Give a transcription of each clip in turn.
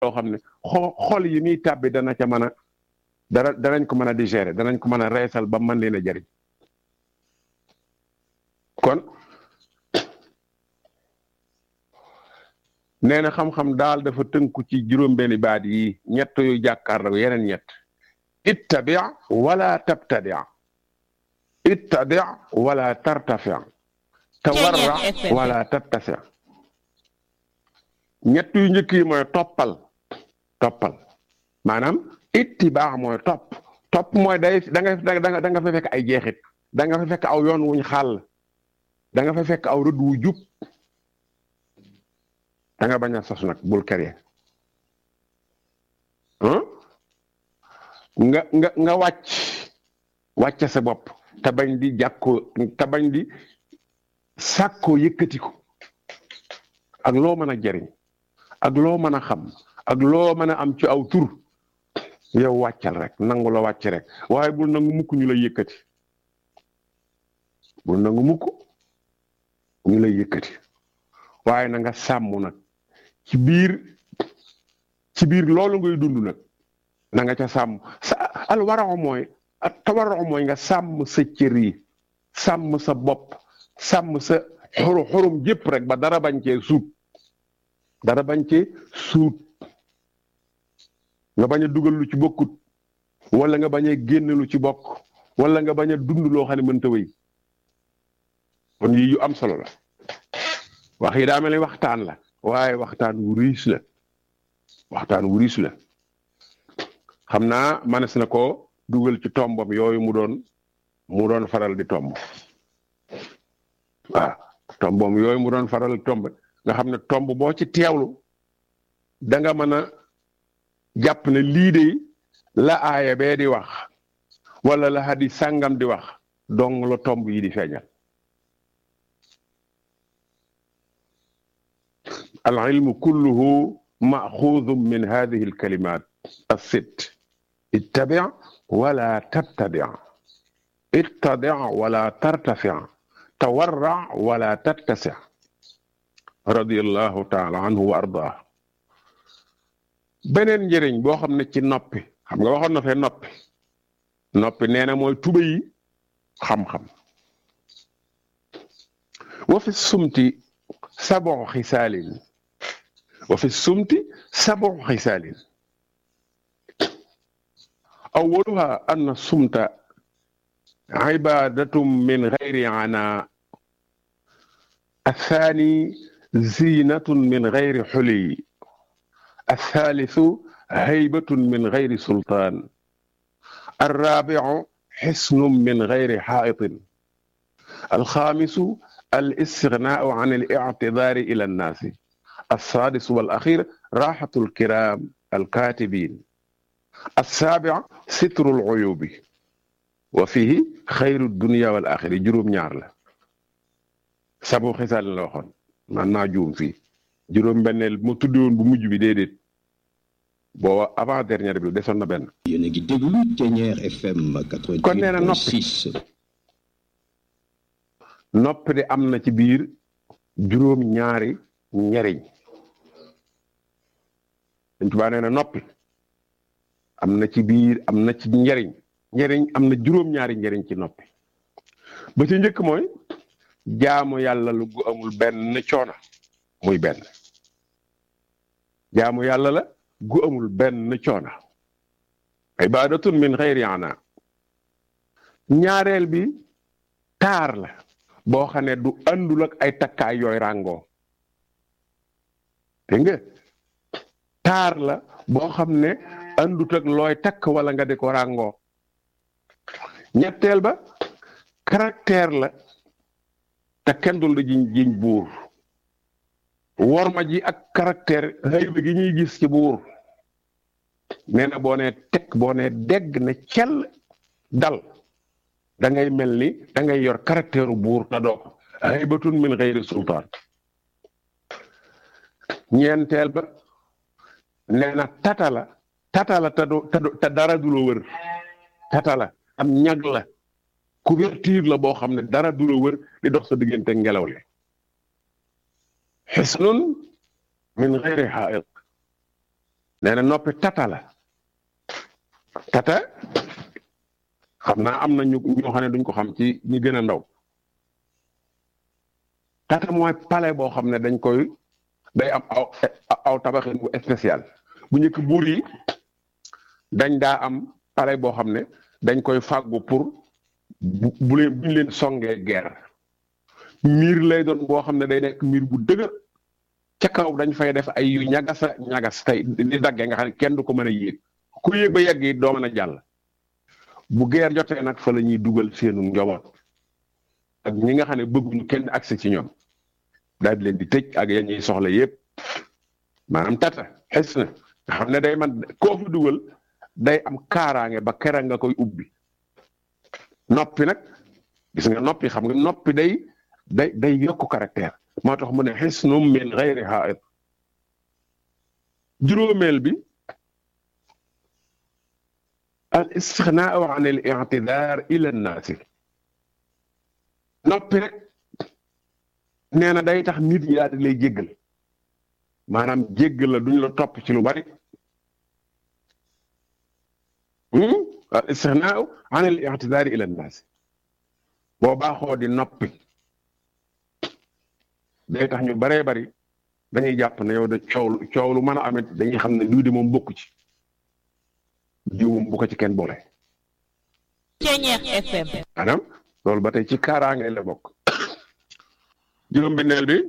loo xam ne xo xol yi muy tàbbi dana ca mën a dara danañ ko mën a digérer danañ ko mën a reesal ba mën leen a jëriñ kon nee na xam-xam daal dafa tënku ci juróom-benni baat yi ñett yu jàkkaarloo yeneen ñett ittabi wala tabtadi ittabi wala tartafi tawarra wala tattasi ñett yu njëkk yi mooy toppal toppal maanaam ittibaax mooy topp topp mooy day da nga da nga fa fekk ay jeexit da nga fa fekk aw yoon wuñ xàll da nga fa fekk aw rëdd wu jub da nga bañ a sos nag bul kere nga nga nga wàcc wàcce sa bopp te bañ di jàkkoo te bañ di sàkkoo yëkkati ko ak loo mën a jariñ ak loo mën a xam ak loo mën a am ci aw tur yow wàccal rek nangu la wàcc rek waaye bul nangu mukk ñu lay yëkkati bul nangu mukk ñu lay yëkkati waaye na nga sàmm nag ci biir ci biir loolu ngay dund nag na nga ca sàmm sa al waraxo mooy te waraxo mooy nga sàmm sa cër yi sàmm sa bopp sàmm sa xuru xurum jëpp rek ba dara bañ cee suut dara bañ cee suut nga bañ a dugal lu ci bokkut wala nga bañ a génn lu ci bokk wala nga bañ a dund loo xam ne mënta wéy kon yii yu am solo la wax yi daa mel ni waxtaan la waaye waxtaan wu riis la waxtaan wu riis la xam naa manes na ko dugal ci tombam yooyu mu doon mu doon faral di tomb waaw tombam yooyu mu doon faral di tomb nga xam ne tomb boo ci teewlu da nga mën a jàpp ne lii de la aaya bee di wax wala la hadis sàngam di wax dong la tomb yi di feeñal al ilmu kulluhu maxuudu min hadihi al kalimat الست اتبع ولا تبتدع اتضع ولا ترتفع تورع ولا تتسع رضي الله تعالى عنه وارضاه beneen njëriñ boo xam ne ci noppi xam nga waxoon na fee noppi noppi nee na mooy tuba yi xam-xam wa fi sumti sabo xisaalin wa fi sumti sabo xisaalin أولها أن الصمت عبادة من غير عناء الثاني زينة من غير حلي الثالث هيبة من غير سلطان الرابع حسن من غير حائط الخامس الاستغناء عن الاعتذار إلى الناس السادس والأخير راحة الكرام الكاتبين السابع ستر العيوب وفيه خير الدنيا والآخرة juróom ñaar la sabu xisaal la waxoon man naa juum fii juróom benneel mu tuddi woon bu mujj bi déedéet booba avant dernière bi desoon na benn yéen a ngi déglu Ténière FM kon nee na noppi 88.6 noppi de am na ci biir juróom ñaari njariñ Sëñ Tuubaa nee na noppi am na ci biir am na ci njariñ njariñ am na juróom-ñaari njariñ ci noppi ba ci njëkk mooy jaamu yàlla lu gu amul benn coono muy benn jaamu yàlla la gu amul benn coono ibadatun min xayri ana ñaareel bi taar la boo xam ne du àndul ak ay takkaay yooy ràngoo dégg nga taar la boo xam ne andut ak looy takk wala nga di ko ràngoo ñetteel ba caractère la te kenn dul da jiñ jiñ buur worma ji ak caractère xëyba gi ñuy gis ci buur nee na boo nee teg boo nee dégg ne cell dal da ngay mel ni da ngay yor caractère buur te doo ko xëybatun min xëyri sultaan ñeenteel ba nee na tata la tata la te du te dara du la wër tata la am ñag la couverture la boo xam ne dara du la wër di dox sa diggante ngelaw li xisnun min xeyri xaaiq nee na noppi tata la tata xam naa am na ñu ñoo xam ne duñ ko xam ci ñi gën a ndaw tata mooy palais boo xam ne dañ koy day am aw aw tabaxin bu spécial bu njëkk buur yi dañ daa am palais boo xam ne dañ koy fàggu pour bu leen buñ leen songee guerre miir lay doon boo xam ne day nekk miir bu dëgër ca kaw dañ fay def ay yu ñagasa ñagas tey di daggee nga xam ne kenn du ko mën a yéeg ku yéeg ba yegg yi doo mën a jàll bu guerre jotee nag fa la ñuy dugal seenu njaboot ak ñi nga xam ne bëgguñu kenn accès ci ñoom daal di leen di tëj ak ya ñuy soxla yépp maanaam tata xes na nga xam ne day man koo fi dugal day am kaaraange ba kera nga koy ubbi noppi nag gis nga noppi xam nga noppi day day day yokk caractère moo tax mu ne xisnum min gayri haid juróomeel bi al istixnaau an al ictidaar ila nnaasi noppi rek nee na day tax nit ñi daal di lay jéggal maanaam jéggal la duñ la topp ci lu bari al istixnaau an al ictidaar ila nnaasi boo baaxoo di noppi day tax ñu baree bari dañuy jàpp ne yow de coow coow lu mën a amit dañuy xam ne lii de moom bokku ci jiw moom bu ko ci kenn boole. Ceeñeex FM. maanaam loolu ba tey ci kaaraange la bokk. juróom-benneel bi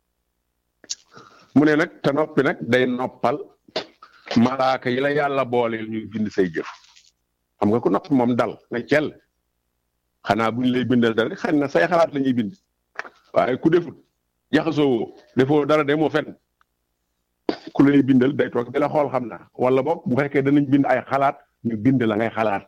mu ne nag te noppi nag day noppal malaaka yi la yàlla booleel ñuy bind say jëf xam nga ku noppi moom dal nga cell xanaa buñ lay bindal dara xëy na say xalaat la ñuy bind waaye ku defut jaxasoo defoo dara demoo fenn ku lay bindal day toog di la xool xam naa wala boog bu fekkee danañ bind ay xalaat ñu bind la ngay xalaat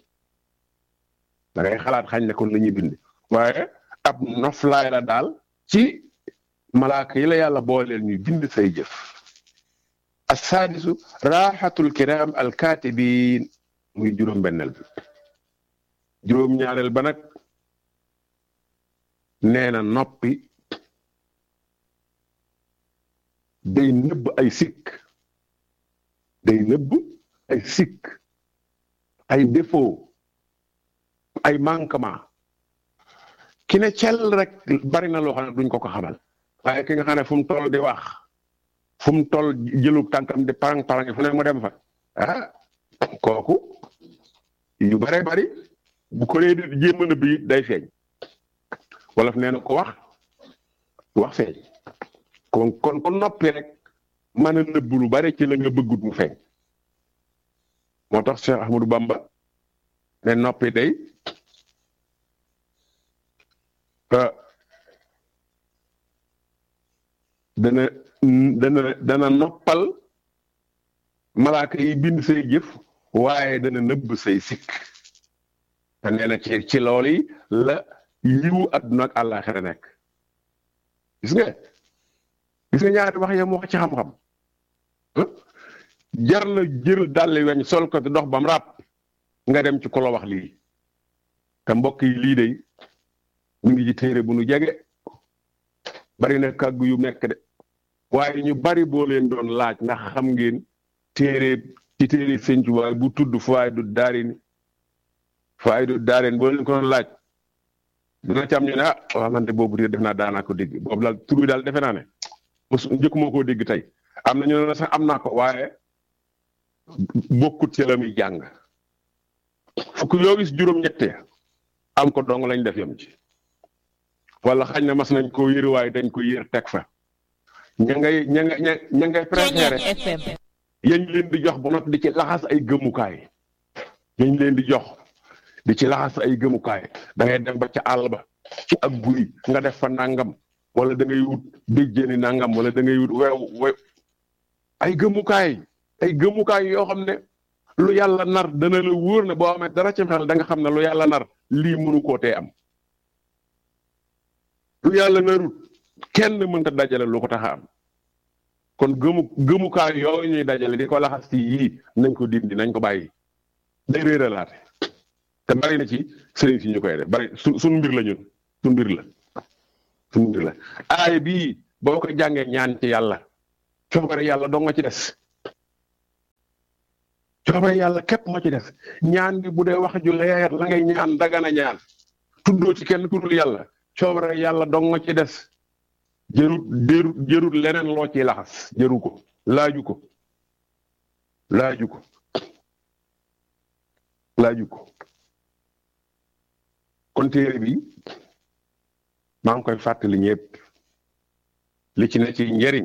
da ngay xalaat xañ ne kon la ñuy bind waaye ab noflaay la daal ci malaaka yi la yàlla booleel ñuy bind say jëf assaadisu raaxatul kiram alkaatibin muy juróom-benneel bi juróom-ñaareel ba nag nee na noppi day nëbb ay sikk day nëbb ay sikk ay défaut ay manquement ki ne cel rek bari na loo xam ne duñ ko ko xamal waaye ki nga xam ne fu mu toll di wax fu mu toll jëlub tànkam di parang parang fu ne mu dem fa ah kooku yu bare bari bu ko dee jéem a nëbb it day feeñ wolof nee na ko wax wax feeñ kon kon kon noppi rek mën a nëbb lu bari ci la nga bëggut mu feeñ moo tax Cheikh Ahmadou Bamba ne noppi day dana dana dana noppal malaaka yi bind say jëf waaye dana nëbb say sikk te nee na ci ci loolu yi la yiwu adduna ak àllaaxira nekk gis nga gis nga ñaari wax ya mu wax ci xam-xam jar na jël dàlli weñ sol ko te dox bam ràpp nga dem ci ku la wax lii te mbokk yi lii de mu ngi ci téere bu nu jege bari na kàggu yu nekk de waaye ñu bari boo leen doon laaj ndax xam ngeen téere ci téere sëñ Tuubaa bu tudd faay du daarin faay du daarin boo leen ko doon laaj dina ci am ñu ne ah waaw man de boobu def naa daanaa ko dégg boobu daal tur bi daal defe naa ne mos njëkk moo koo dégg tey am na ñu ne sax am naa ko waaye bokkut ci la muy jàng fukk yoo gis juróom-ñette am ko dong lañ def yam ci wala xañ na mas nañ koo yër waaye dañ ko yër teg fa ña ngay ña nga ña ngay préféré yañ leen di jox ba noppi di ci laxas ay gëmukaay yañ leen di jox di ci laxas ay gëmukaay da ngay dem ba ca àll ba ci ak guy nga def fa nangam wala da ngay wut béjjéeni nangam wala da ngay wut wew wew ay gëmukaay ay gëmukaay yoo xam ne lu yàlla nar dana la wóor ne boo amee dara ci xel da nga xam ne lu yàlla nar lii mënu koo tee am lu yàlla narut kenn mënta dajale lu ko tax a am kon gëmu gëmukaay yooyu ñuy dajale di ko laxas ci yii nañ ko dindi nañ ko bàyyi day réeralaate te bari na ci sëriñ si ñu koy def bari su suñ mbir la ñun suñ mbir la suñ mbir la aay bii boo ko jàngee ñaan ci yàlla coobare yàlla doo nga ci des coobare yàlla képp moo ci def ñaan gi bu dee wax ju leer la ngay ñaan dagana ñaan tuddoo ci kenn ku dul yàlla coobare yàlla dong nga ci des jërut jërut jërut leneen loo ciy laxas jëru ko laaju ko laaju ko laaju ko kon téere bi maa ngi koy fàttali ñëpp li ci ne ci njëriñ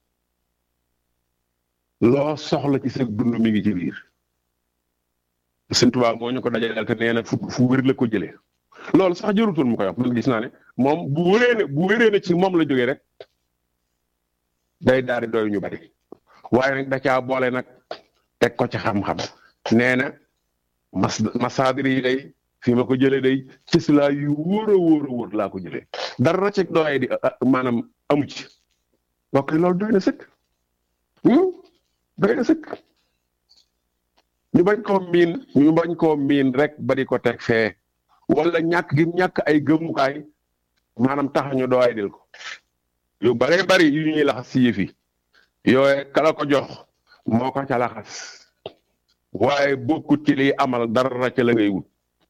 loo soxla ci sa dund mi ngi ci biir Sëñ Tuubaa moo ñu ko dajaleel te nee na fu fu wér la ko jëlee loolu sax jërutul mu koy wax man gis naa ne moom bu wéree ne bu wéree ne ci moom la jógee rek day daal di doy ñu bari waaye nag da caa boole nag teg ko ci xam-xam nee na mas masaadir yi day fi ma ko jëlee day ci si laa yu wóor a wóor a wóor laa ko jëlee dara ci doy di maanaam amu ci mbokk yi loolu doy na sëkk doy na sëkk ñu bañ koo miin ñu bañ koo miin rek ba di ko teg fee wala ñàkk gi ñàkk ay gëmukaay maanaam tax ñu doy dil ko yu bare bari yu ñuy laxas si yëf yi yooye kala ko jox moo ko ca laxas waaye bokkut ci liy amal dara ca la ngay wut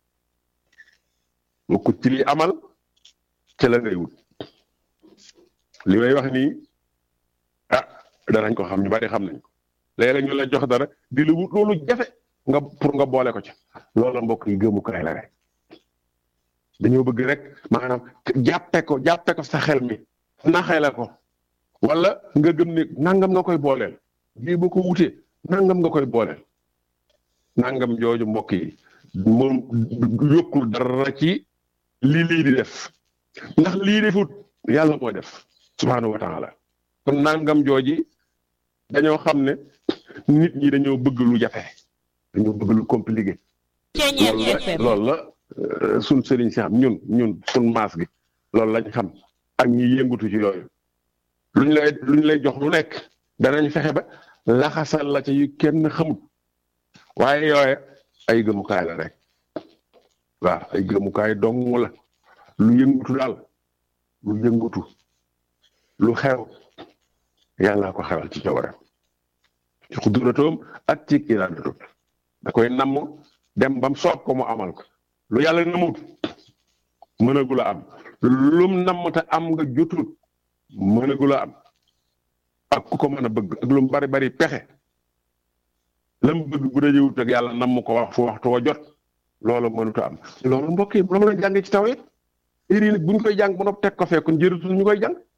bokkut ci liy amal ca la ngay wut li may wax nii ah danañ ko xam ñu bari xam nañ ko léeg-léeg ñu la jox dara di la wut loolu jafe nga pour nga boole ko ca loola mbokk yi gëmukaay la rek dañoo bëgg rek maanaam jàppe ko jàppe ko sa xel mi naxee ko wala nga gëm ne nangam nga koy booleel bii bu ko wutee nangam nga koy booleel nangam jooju mbokk yi moom yokkul dara ci lii lii di def ndax lii defut yàlla mooy def subhaanahu wa taala kon nangam jooji dañoo xam ne nit ñi dañoo bëgg lu jafe dañoo bëgg lu compliqué loolu la sun sëriñ si xam ñun ñun sun maas gi loolu lañ xam ak ñi yëngutu ci yooyu luñ lay luñ lay jox lu nekk danañ fexe ba laxasal la ca yu kenn xamut waaye yooye ay gëmukaay la rek waaw ay gëmukaay dong la lu yëngutu daal lu yëngutu lu xew yàlla ko xewal ci coobareem ci xuduratoom ak ci iraadatoom da koy namm dem bam soob ko mu amal ko lu yàlla namut mënagula am lum namm te am nga jotut mënagula am ak ku ko mën a bëgg ak lum bari bari pexe lam bëgg bu dajewut ak yàlla namm ko wax fu waxtu wa jot loolu mënut a am loolu mbokk yi loolu la jàngee ci taw it iri nag bu ñu koy jàng ba noppi teg ko fee kon jërutul ñu koy jàng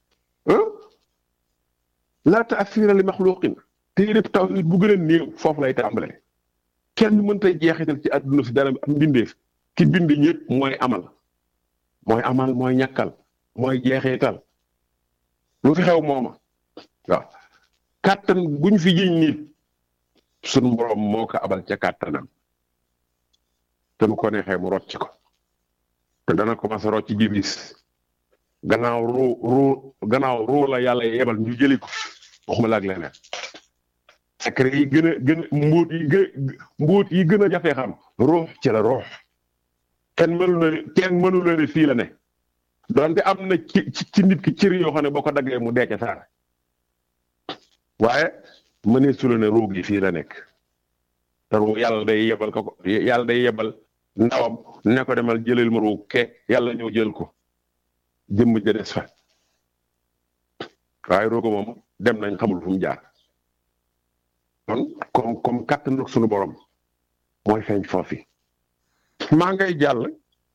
laa taasira li maxluqin téereb taw it bu gën a néew foofu lay tàmbalee kenn mënta jeexital ci àdduna si dara am mbindeef ki bind ñëpp mooy amal mooy amal mooy ñàkkal mooy jeexital lu fi xew mooma waaw kàttan buñ fi jiñ nit suñ borom moo ko abal ca kàttanam te bu ko neexee mu rocc ko te dana commencé rocc ci jibis gannaaw ruu ruu gannaaw ruu la yàlla yebal ñu jëli ko waxuma la ak leneen secret yi gën a gën a mbóot yi gën mbóot yi gën a jafee xam ruux ci la ruux kenn mënu na ne kenn mënu na ne fii la ne donte am na ci ci nit ki cër yoo xam ne boo ko daggee mu dee ca saar waaye mënee su la ne ruug yi fii la nekk te ruug yàlla day yebal ko ko yàlla day yebal ndawam ne ko demal jëlal ma ruug ke yàlla ñëw jël ko jëmm ja des fa waaye ruuga moom dem nañ xamul fu mu jaar kon comme comme kàttanu sunu borom mooy feeñ foofi maa ngay jàll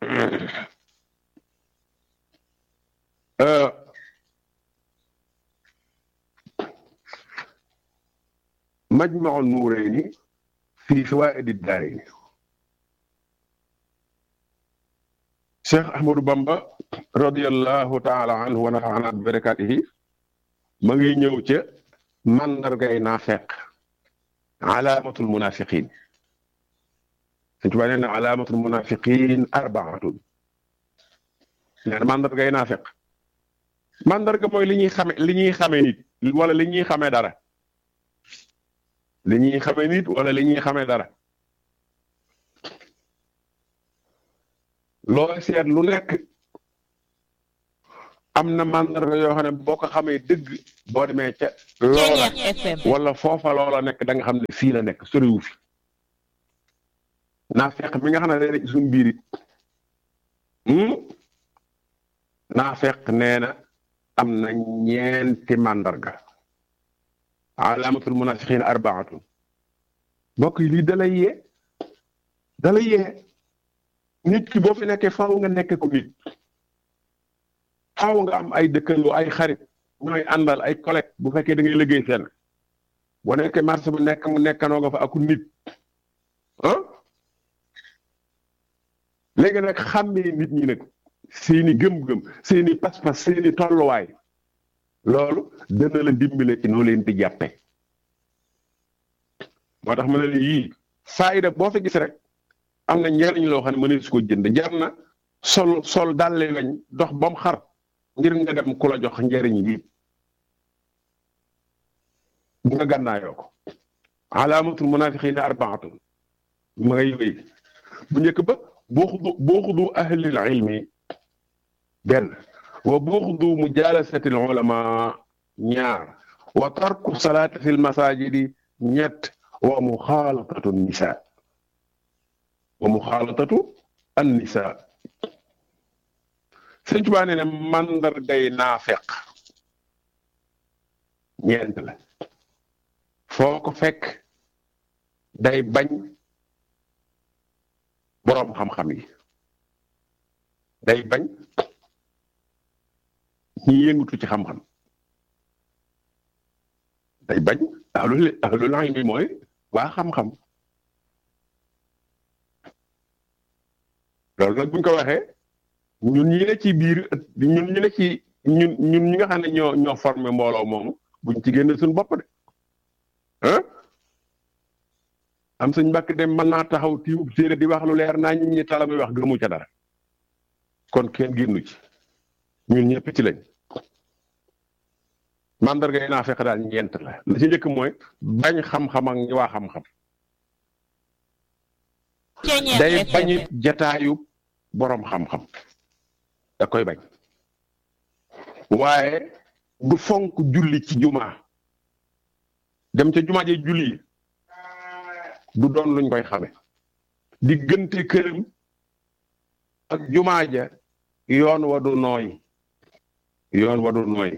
majmaul nuurayni fii fawaa'idi daarayni Cheikh Ahmadou Bamba radiyallahu taala anhu wa nafaana bi barakaatihi ma ngi ñëw ca mandargay naafeq alaamatul munafiqin Sëñ Tuubaa nee na alaamatul munafiqin arbaatun nee na mandargay naafeq mandarga mooy li ñuy xame li ñuy xame nit wala li ñuy xame dara li ñuy xame nit wala li ñuy xame dara loo seet lu nekk am na mandarga yoo xam ne boo ko xamee dëgg boo demee ca Ceeñeer loola FM wala foofa loola nekk da nga xam ne fii la nekk soriwu fi naa fekk mi nga xam ne day nekk ci suñu biir it naa fekk nee na am na ñeenti mandarga alaamatul munafiqin arbaatun mbokk yi lii dalay yee dalay yee nit ki boo fi nekkee faaw nga nekk ko nit faaw nga am ay dëkkandoo ay xarit ñooy àndal ay collègue bu fekkee da ngay liggéey seen boo nekkee marché bu nekk mu nekkanoo nga fa aku nit ah léegi nag xàmmee nit ñi nag seeni gëm-gëm seeni pas-pas seeni tolluwaay loolu dana la dimbale ci noo leen di jàppe moo tax ma ne la yii faayida boo fi gis rek am na njariñ loo xam ne mënees su ko jënd jar na sol sol dàlle weñ dox ba mu xar ngir nga dem ku la jox njariñ yi bu nga gànnaayoo ko alaamatul munafiqina arbaatun ma ngay wéy bu njëkk ba buuxdu buuxdu ahlil ilmi benn wa buuxdu mujalasati al ulama ñaar wa tarku salaati fi lmasajidi ñett wa muxaalatatu nisa wa muxaalatatu an nisa sëñ Tuubaa nee ne mandargay naafeq ñeent la foo ko fekk day bañ boroom xam-xam yi day bañ ñi yëngutu ci xam-xam day bañ ahlul ahlul ilmi mooy waa xam-xam loolu nag buñ ko waxee ñun ñi ne ci biir ñun ñi ne ci ñun ñun ñi nga xam ne ñoo ñoo formé mbooloo moomu buñ ci génne suñu bopp de ah am suñ mbàkk dem mën naa taxaw tiimub téere di wax lu leer naa ñi ñi tala muy wax gëmu ca dara kon kenn génnu ci ñun ñëpp ci lañ mandarga yi naa fekk daal ñeent la la ci njëkk mooy bañ xam-xam ak ñi waa xam-xam Ceeñeer day FM bañit jataayu boroom xam-xam da koy bañ waaye du fonk julli ci jumaa dem ca jumaa ji julli du doon luñ koy xame diggante këram ak jumaa ja yoon wa du nooy yoon wa du nooy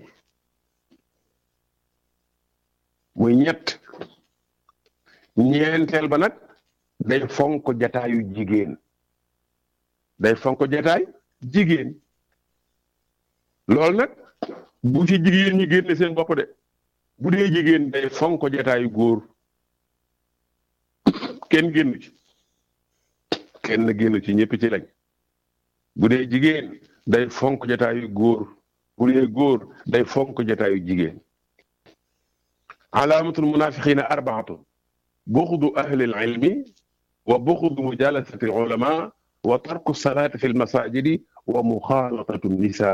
muy ñett ñeenteel ba nag day fonk jataayu jigéen day fonk jataay jigéen loolu nag bu ci jigéen ñi génne seen bopp de bu dee jigéen day fonk jataayu góor kenn génn ci kenn génn ci ñëpp ci lañ bu dee jigéen day fonk jataayu góor bu dee góor day fonk jataayu jigéen alaamatul munafiqina arbaatun buxdu ahli ilmi wa buxdu mujalasati ulama wa tarku salaati fi lmasajidi wa muxaalatatu nisa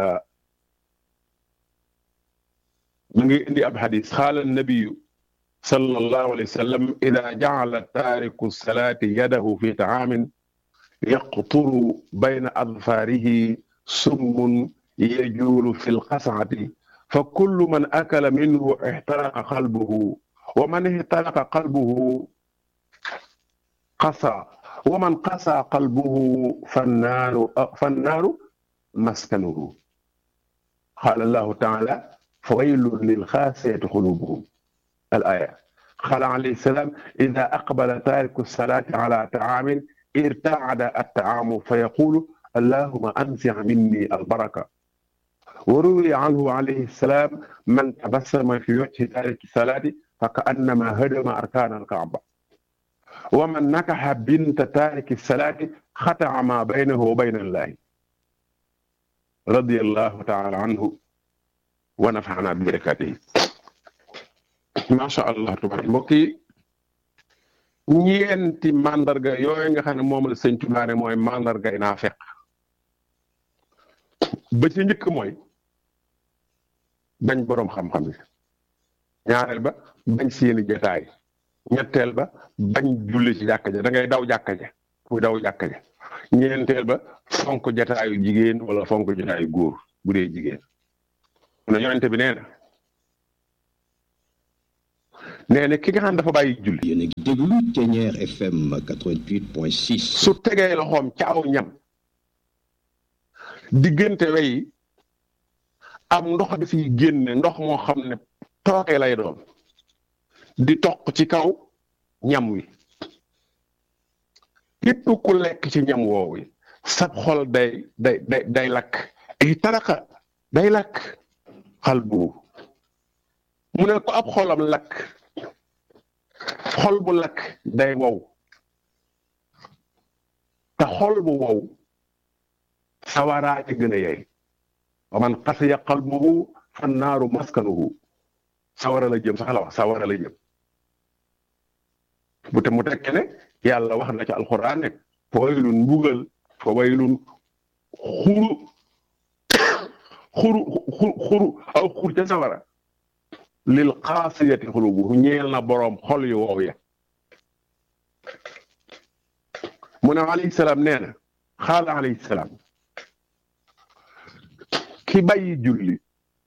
mu ngi indi ab xadis xaala nabiyu sallallahu alayhi wa sallam ida jacala taariku salaati yadahu fi taamin yaqturu bayna adfaarihi summun yajuulu fi lqascati fa kullu man akala minhu ixtaraqa qalbuhu wa man ixtaraqa qalbuhu qasa wa man qasa qalbuhu fannaaru fannaaru maskanuhu qaala allahu taala fawaylun lilxaasiyati qulubuhum الآية قال عليه السلام إذا أقبل تارك الصلاة على طعام ارتعد الطعام فيقول اللهم أنزع مني البركة وروي عنه عليه السلام من تبسم في وجه تارك الصلاة فكأنما هدم أركان الكعبة ومن نكح بنت تارك الصلاة خطع ما بينه وبين الله رضي الله تعالى عنه ونفعنا ببركاته macha allah tubaab mbokk yi ñeenti mandarga yooyu nga xam ne moom la sëñ Tuubaa ne mooy mandarga yi naa fekk ba ci njëkk mooy bañ boroom xam-xam yi ñaareel ba bañ seeni jotaay ñetteel ba bañ julli ci jàkka ja da ngay daw jàkka ja muy daw jàkka ja ñeenteel ba fonk jotaayu jigéen wala fonk jotaayu góor bu dee jigéen mu ne yonente bi nee na nee na ki nga xam dafa bàyyi julli yéen a ngi déglu Ténière FM 88.6 su tegee loxoom ca aw ñam diggante wey am ndox di fiy génne ndox moo xam ne tooke lay doon di toq ci kaw ñam wi képp ku lekk ci ñam woowu sab xol day day day day lakk ay taraka day lakk xal bu mu ne ko ab xolam lakk xol bu lakk day wow te xol bu wow sawaraa ci gën a yey wa man xasiya qalbuhu fan naaru maskanuhu sawara la jëm sax la wax sawara la jëm bu te mu tekke ne yàlla wax na ci alxuraan ne fa waylun mbugal fa waylun xuru xuru xuru aw xur ca sawara lil xaasiyati xulubu ñeel na boroom xol yu wow ya mu ne alayhi salaam nee na xaala alayhi salaam ki bàyyi julli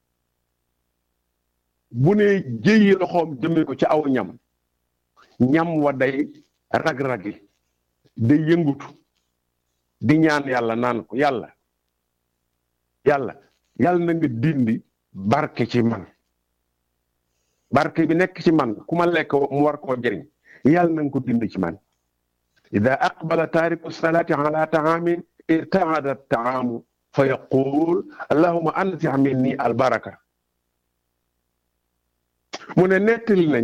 bu ne jëyi loxoom jëme ko ci aw ñam ñam wa day rag-ragi day yëngutu di ñaan yàlla naan ko yàlla yàlla yàlla na nga dindi barke ci man barke bi nekk ci man ku ma lekk mu war koo jëriñ yàlla na nga ko dindi ci man ida aqbala taariku salaati ala taamin irtaada taamu fa yaqul allahuma ansix minni albaraka mu ne nettali nañ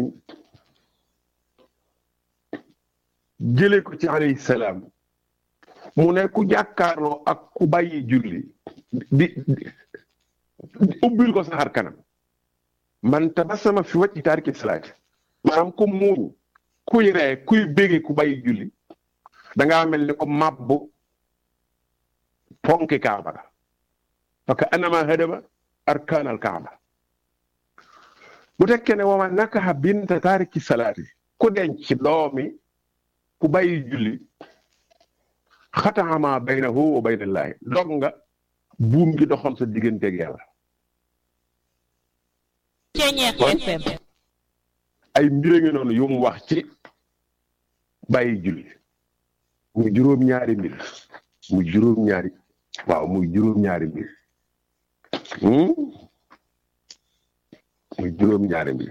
jële ko ci alayhi salaam mu ne ku jàkkaarloo ak ku bàyyi julli di ubbil ko saxar kanam man tabassama fi wajhi taariki salaati maanaam ku muuñ kuy ree kuy bége ku bàyyi julli da ngaa mel ni ko màbbu ponki kaaba ga parce que anama hadama arkaan al kaaba bu tekkee ne wama nakaha binta taariki salaati ku denc doomi ku bàyyi julli xataama baynahu wa baynallaahi dog nga buum gi doxoon sa digganteeg yàlla Ténière FM ay mbir ngi noonu yu mu wax ci bàyyi julli muy juróom-ñaari mbir muy juróom-ñaari waaw muy juróom-ñaari mbir muy juróom-ñaari mbir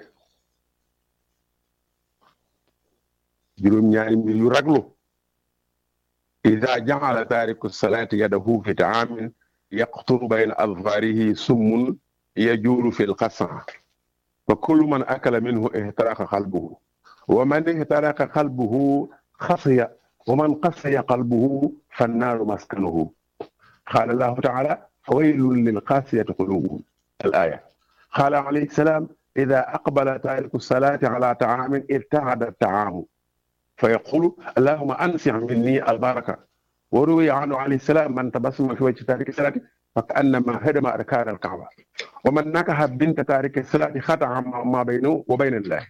juróom-ñaari mbir yu raglu ida jaala taariku salaati yadahu fi taamin yaqturu bayna adfaarihi summun yajuulu fi lqasan fa kullu man akala minhu ihtaraqa qalbuhu wa man ihtaraqa qalbuhu xasiya wa man xasiya qalbuhu fannaaru maskanuhu qaala allahu taala fa waylun lilqaasiyati qulubuhum al aya qaala alayhi salaam ida aqbala taariku salaati ala taamin irtaada taamu fa yaqulu allahuma ansix minni albaraka wa ruwiya anhu alayhi salaam man tabassama fi wajhi taariki salaati فكأنما هدم أركان الكعبة ومن نكح بنت تارك الصلاة خطأ ما بينه وبين الله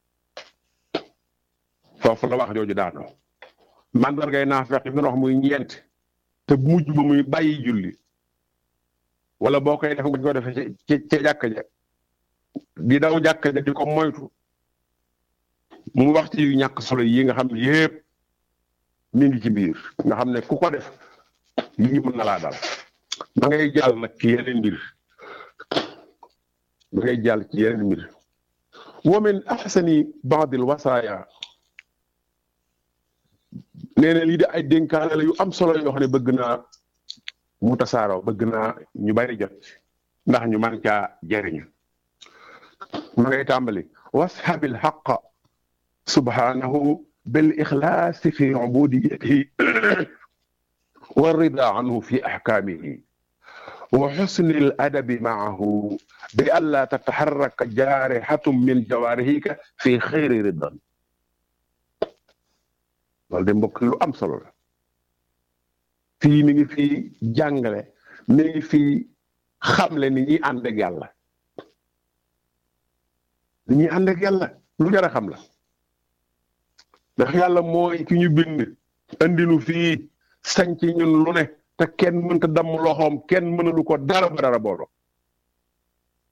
foofu la wax jooju daanoo mandargay naafeq yi wax muy ñeent te mujj ba muy bàyyi julli wala boo koy def nga ko defee ci ci jàkka ja di daw jàkka ja di ko moytu mu wax ci yu ñàkk solo yi nga xam ne yépp mi ngi ci biir nga xam ne ku ko def lii mën na laa dal ma ngay jàll nag ci yeneen mbir ma ngay jàll ci yeneen mbir wa min ahsani baadil wasaaya nee na lii de ay dénkaane la yu am solo yoo xam ne bëgg naa mu tasaaroo bëgg naa ñu bari jot ndax ñu man caa jariñu ma ngay tàmbali washabil xaqa subhanahu bil ixlaasi fi ubudiyatihi wa rida anhu fi axkaamihi wa xusni al adabi maahu bi an laa tataxarraka jaarixatum min jawaarihika fi xayri ridan loolu de mbokk lu am solo la fii mi ngi fii jàngale mi ngi fii xamle ni ñuy ànd ak yàlla ni ñuy ànd ak yàlla lu jar a xam la ndax yàlla mooy ki ñu bind andinu fii sañ ci ñun lu ne te kenn mënta damm loxoom kenn mënalu ko dara ba dara boolo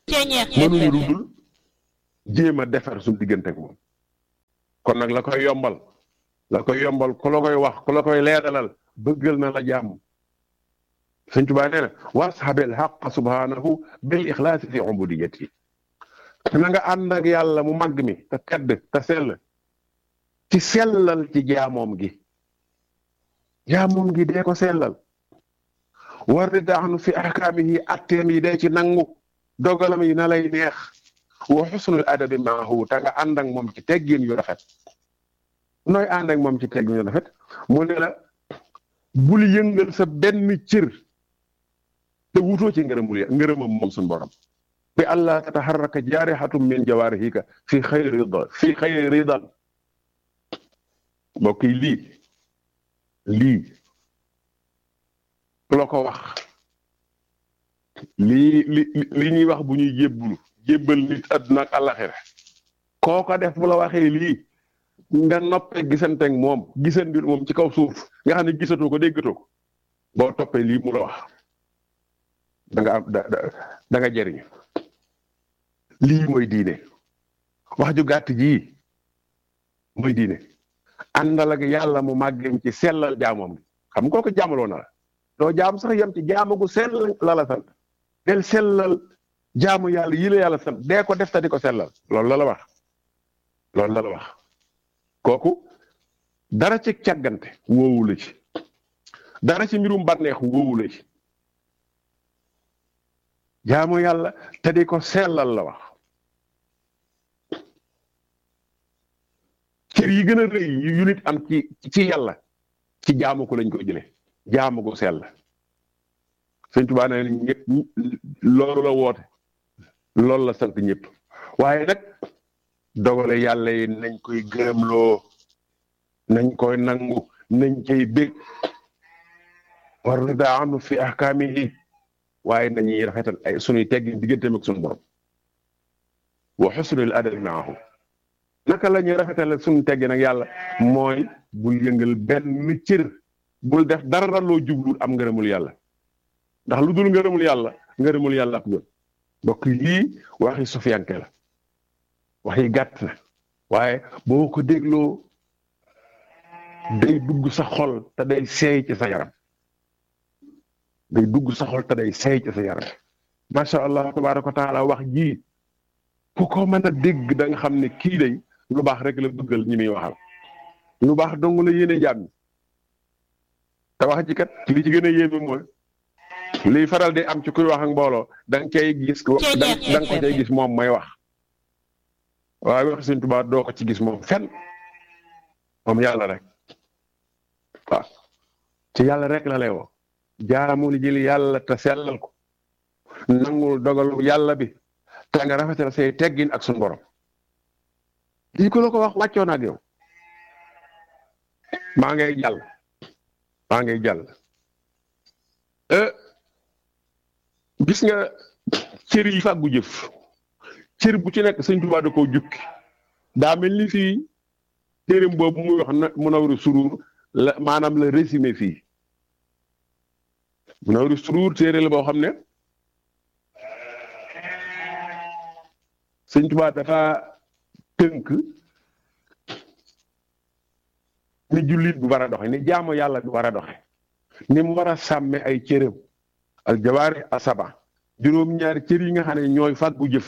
Ceñeex mënuñu lu FM dul jéem a defar suñu diggante ak moom kon nag la koy yombal la koy yombal ku la koy wax ku la koy leeralal bëggal na la jàmm sëñ Tuubaa nee na washabil xaq subhanahu bil ixlaasi fi ubudiyati na nga ànd ak yàlla mu màgg mi te tedd te sell ci sellal ci jaamoom gi jaamoom gi dee ko sellal war di daxnu fi ahkaamihi atteem yi dee ci nangu dogalam yi na lay neex wa xusnul adabi maahu te nga ànd ak moom ci teggin yu rafet nooy ànd ak moom ci teggin yu rafet mu ne la bul yëngal sa benn cër te wutoo ci ngërëmul ya ngërëmam moom suñu borom bi allah tataharraka jaarihatum min jawaarihika fi xayri rida fi xayri ridan mbokk yi lii lii ku la ko wax lii li li ñuy wax bu ñuy jébbulu jébbal nit àdduna ak àllaxira koo ko def bu la waxee lii nga noppee gisanteeg moom gisandi moom ci kaw suuf nga xam ne gisatoo ko déggatoo ko boo toppee lii mu la wax da nga am da da da nga jëriñu lii mooy diine wax ju gàtt jii mooy diine àndal ak yàlla mu màggem ci sellal jaamoom gi xam nga kooku jaamaloo na la doo jaam sax yem ci jaamu gu sell la la sant del sellal jaamu yàlla yi la yàlla sant dee ko def ta di ko sellal loolu la la wax loolu la la wax kooku dara ci càggante woowu la ci dara ci mbirum bànneex woowu la ci jaamu yàlla te di ko sellal la wax cër yi gën a rëy yu nit am ci ci yàlla ci jaamu ko lañ ko jële jaamu ko sell sëñ Tuubaa ne ñëpp loolu la woote loolu la sant ñëpp waaye nag dogale yàlla yi nañ koy gërëmloo nañ koy nangu nañ cay bég war na daa am fi ahkaamihi waaye nañuy rafetal ay sunuy teggi digganteem ak sunu borom wa xusnul adabi maahu naka la ñuy rafetal sunu teggi nag yàlla mooy bul yëngal benn cër bul def dara loo jublu am ngërëmul yàlla ndax lu dul ngërëmul yàlla ngërëmul yàlla ak gën mbokk lii waxi sofiyanke la waxi gàtt na waaye boo ko dégloo day dugg sa xol te day seey ci sa yaram day dugg sa xol te day seey ci sa yaram macha allah tabaraka wa taala wax ji ku ko mën a dégg da nga xam ne kii day lu baax rek la bëggal ñi muy waxal lu baax dong la yéene jàmm te wax ji kat li ci gën a yéeme mooy liy faral di am ci kuy wax ak mbooloo da nga cay gis da nga ko cay gis moom may wax waaye wax Sëñ Tuubaa doo ko ci gis moom fenn moom yàlla rek waaw ci yàlla rek la lay woo jaamul jël yàlla te sellal ko nangul dogalu yàlla bi te nga rafetal say teggin ak suñu borom lii ko la ko wax wàccoon ak yow maa ngay jàll maa ngay jàll gis nga cër yi fàggu jëf cër bu ci nekk sëñ Tuubaa da koo jukki daa mel ni fii téereem boobu muy wax na Munawwirus Suruur la maanaam la résumé fii Munawwirus Suruur téere la boo xam ne sëñ Tuubaa dafa tënk ni jullit bu war a doxe ni jaamu yàlla bi war a doxe ni mu war a sàmme ay cëram al jawaari asaba juróom-ñaari cër yi nga xam ne ñooy fàggu jëf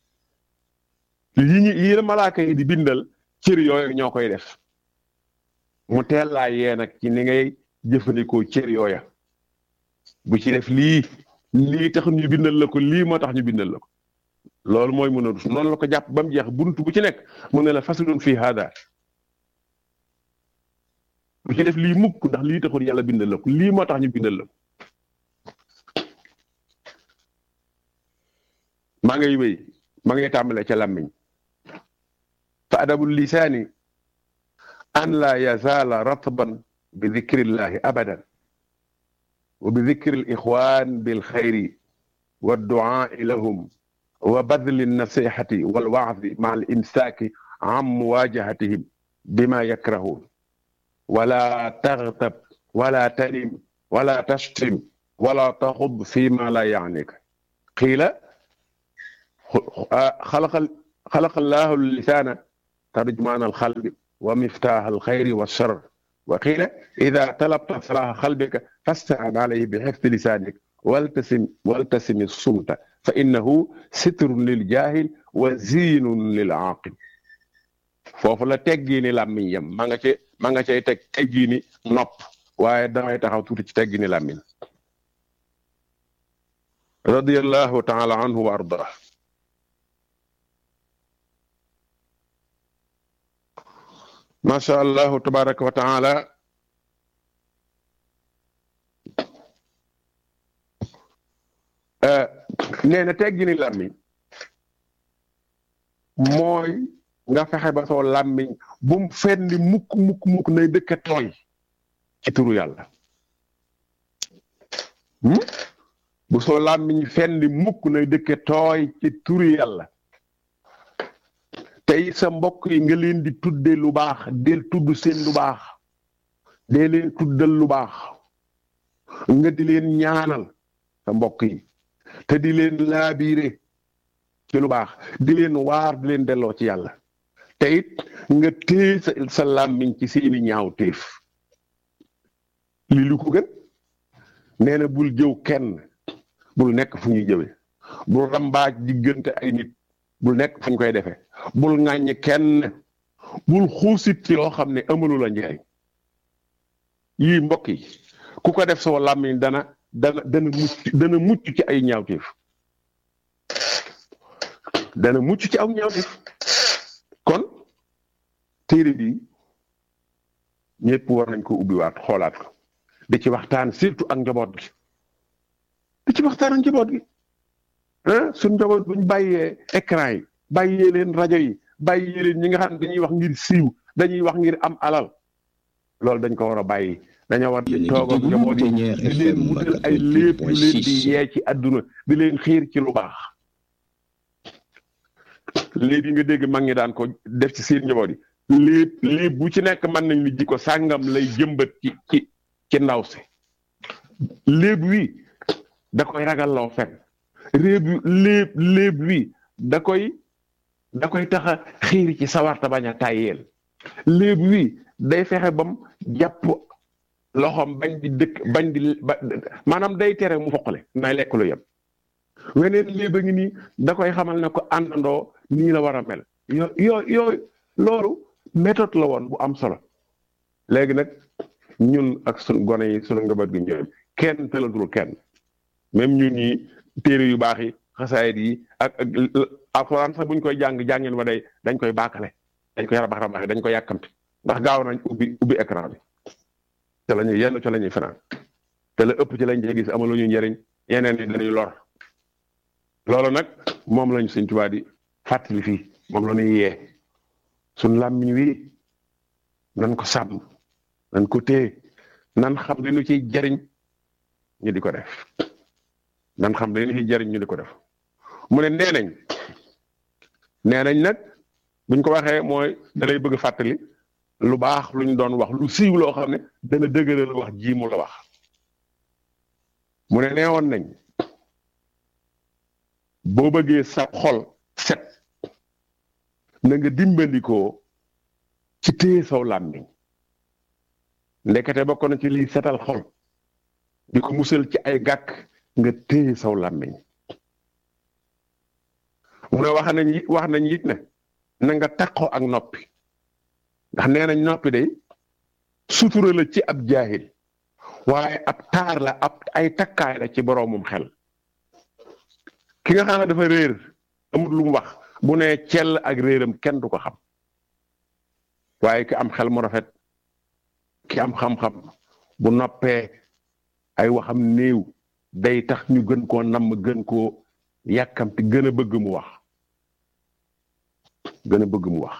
yi ñu yi la malaaka yi di bindal cër yooyu ñoo koy def mu teel laa yee nag ci ni ngay jëfandikoo cër yooya bu ci def lii lii tax ñu bindal la ko lii moo tax ñu bindal la ko loolu mooy mën a dus noonu la ko jàpp ba mu jeex bunt bu ci nekk mu ne la faslun fii hada bu ci def lii mukk ndax lii taxul yàlla bindal la ko lii moo tax ñu bindal la ko maa ngay wéy maa ngay tàmbale ca làmmiñ fa adabul lisaani an laa yazaala ratban bi dikrillahi abadan wa bi dikri al ixwan bil xayri wa duaai lahum wa badli alnasihati walwaadi maa al imsaaki an muwajahatihim bima yakrahuun wala taxtab wala talim wala tashtim wala taxud fi ma la yaanika qiila xalaqal xalaqallaahu lisaana tarjumaan alxalbi wa miftaax alxayri wa shar wa qiila ida talabta salaaha xalbika fastaan alayhi bi xifdi lisaanik waltasim waltasimi sumta fa innahu sitrun lil jaahil wa ziinun lil aaqil foofu la teggiini làmmiñ yam ma nga cay ma nga cay teg teggiini nopp waaye damay taxaw tuuti ci teggiini làmmiñ radiyallahu taala anhu wa ardah macha allahu tabaraka wa taala nee na teggini làmmiñ mooy nga fexe ba soo làmmiñ bu mu fenni mukk mukk mukk nay dëkka tooy ci turu yàlla bu soo làmmiñ fenni mukk nay dëkka tooy ci turu yàlla tey sa mbokk yi nga leen di tudde lu baax del tudd seen lu baax dee leen tuddal lu baax nga di leen ñaanal sa mbokk yi te di leen laabiire ci lu baax di leen waar di leen delloo ci yàlla te it nga téye sa sa làmmiñ ci seeni ñaaw téef li lu ko gën nee na bul jëw kenn bul nekk fu ñuy jëwe bul rambaaj diggante ay nit bul nekk fu ñu koy defee bul ŋàññ kenn bul xuusit ci loo xam ne amalu la njëriñ yii mbokk yi ku ko def soo làmmiñ dana dana dana mucc dana mucc ci ay ñaawteef dana mucc ci aw ñaawteef kon téere bi ñëpp war nañ ko ubbiwaat xoolaat ko di ci waxtaan surtout ak njaboot gi di ci waxtaan ak njaboot gi ah suñ njaboot buñ bàyyee écran yi bàyyee leen rajo yi bàyyee leen ñi nga xam ne dañuy wax ngir siiw dañuy wax ngir am alal loolu dañ ko war a bàyyi dañoo war di toog ak njaboot yi di leen wutal ay léeb yu leen di yee ci àdduna di leen xiir ci lu baax léeb yi nga dégg mag ñi daan ko def ci seen njaboot yi léeb léeb bu ci nekk mën nañ ni ji ko sàngam lay jëmbat ci ci ci ndaw si léeb wi da koy ragal loo fen réeb léeb léeb wi da koy da koy tax a xiir ci sawarta bañ a tàyyeel léeb wi day fexe bam jàpp loxoom bañ di dëkk bañ di ba maanaam day tere mu foqale nay lekk lu yem weneen léeb a ngi nii da koy xamal ne ko àndandoo nii la war a mel yo yoo yooyu loolu méthode la woon bu am solo léegi nag ñun ak sun gone yi sunu ngabat gi ñëw kenn tëlatul kenn même ñun ñi téere yu baax yi xasaayit yi ak ak alxuraan sax buñ koy jàng jàngeen wa day dañ koy baakale dañ koy rabax rabaxe dañ koy yàkkamti ndax gaaw nañ ubbi ubbi écran bi te la ñuy yenn ca la ñuy fanaan te la ëpp ci lañ cee gis amalu ñu njëriñ yeneen yi dañuy lor loolu nag moom lañ Sëñ Tuubaa di fàttali fii moom la ñuy yee suñ làmmiñ wi nan ko sàmm nan ko téye nan xam li ñu ciy jariñ ñu di ko def nan xam li ñu ciy jariñ ñu di ko def mu ne nee nañ nee nañ nag buñ ko waxee mooy da lay bëgg fàttali lu baax lu ñu doon wax lu siiw loo xam ne dana dëgëral wax ji mu la wax mu ne neewoon nañ boo bëggee sa xol set na nga dimbandikoo ci téye saw làmmiñ ndekete bokk na ci liy setal xol di ko musal ci ay gàkk nga téye saw làmmiñ mu ne wax nañ wax nañ it ne na nga takkoo ak noppi ndax nee nañ noppi day sutura la ci ab jaahil waaye ab taar la ab ay takkaay la ci boroomum xel ki nga xam ne dafa réer amul lu mu wax bu ne cell ak réeram kenn du ko xam waaye ki am xel mu rafet ki am xam-xam bu noppee ay waxam néew day tax ñu gën koo namm gën koo yàkkamti gën a bëgg mu wax gën a bëgg mu wax